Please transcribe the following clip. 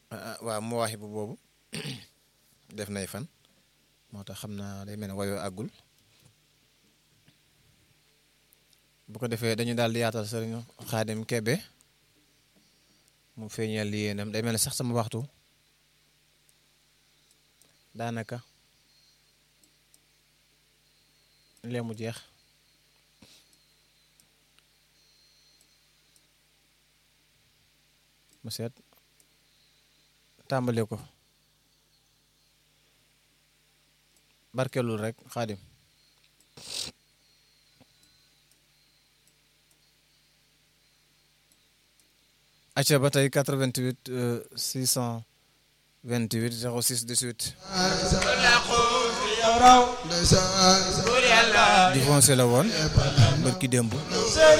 waaw mu waxi bu boobu def nay fan moo tax xam naa day mel ne wayoo àggul bu ko defee dañu daal di yaatal sëriñ Xaadim Kebe mu feeñal li yéenam day mel ne sax sama waxtu daanaka lee mu jeex mu seet tàmbale ko barkelul rek xaadim acca ba tey 88 628 06 18 di foncé la woon barki démb